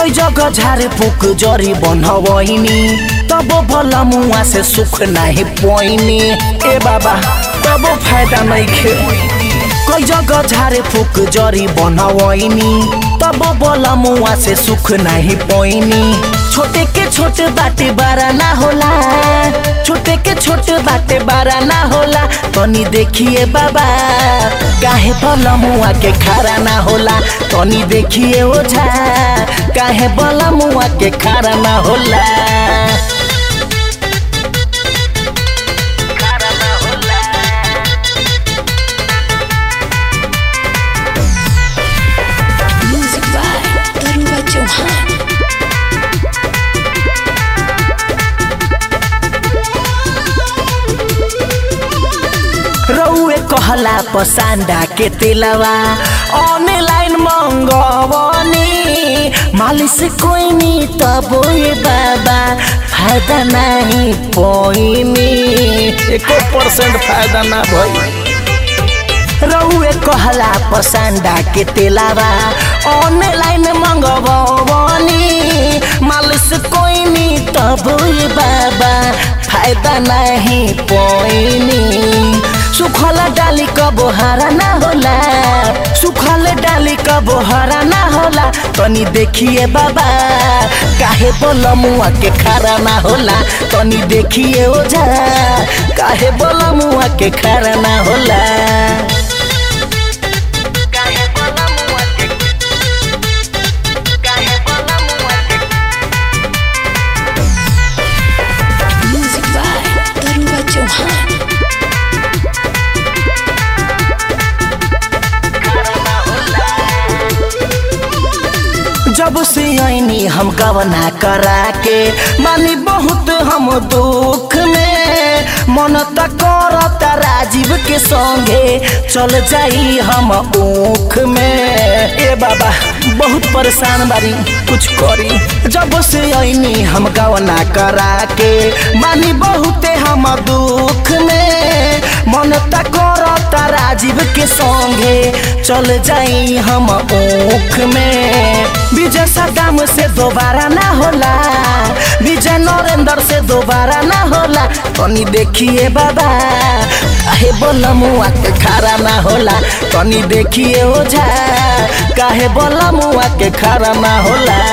कई जगह झारे फूक जरी बनवैनी तब भला मुआ से सुख नाही पोइनी ए बाबा तब फायदा नहीं खे कई जगह झारे फूक जरी बनवैनी तब बोला मुआ से सुख नहीं पोइनी छोटे के छोटे बाटे बारा ना होला छोटे के छोटे बाटे बारा ना होला तनी देखिए बाबा काहे बोला मुआ के खारा ना होला तनी देखिए ओझा काहे बोला मुआ के खारा ना होला खारा ना होला Music by Taruba Chauhan. रउए कहला पसांडा के तेलवा ऑनलाइन मंगवनी मालिश कोई नी तब ये बाबा फायदा नहीं पोइनी एको परसेंट फायदा ना भई रउए कहला पसांडा के तेलावा ऑनलाइन मंगवनी मालिश कोई नी तब ये बाबा फायदा नहीं पोइनी सुखल डाली कबो हरा ना होला सुखल डाली कबो हरा ना होला तनी देखिए बाबा काहे बोल मुआ के खारा ना होला तनी देखिए ओझा काहे बोल मुआ के खारा ना होला काहे बोल मुआ के काहे बोल मुआ के Music by Taruba Chauhan. जब से आईनी हम गवना करा के मानी बहुत हम दुख में मन त करता राजीव के संगे चल जाई हम ऊख में ए बाबा बहुत परेशान बारी कुछ करी जब से आईनी हम गवना करा के मानी बहुते हम दुख में मन त करता राजीव के संगे चल जाई हम ऊख में विजय सदाम से दोबारा ना होला विजय नरेंद्र से दोबारा ना होला तनी देखिए बाबा काहे बोल मुआ के खारा ना होला तनी देखिए ओझा काहे बोल मुआ के खारा ना होला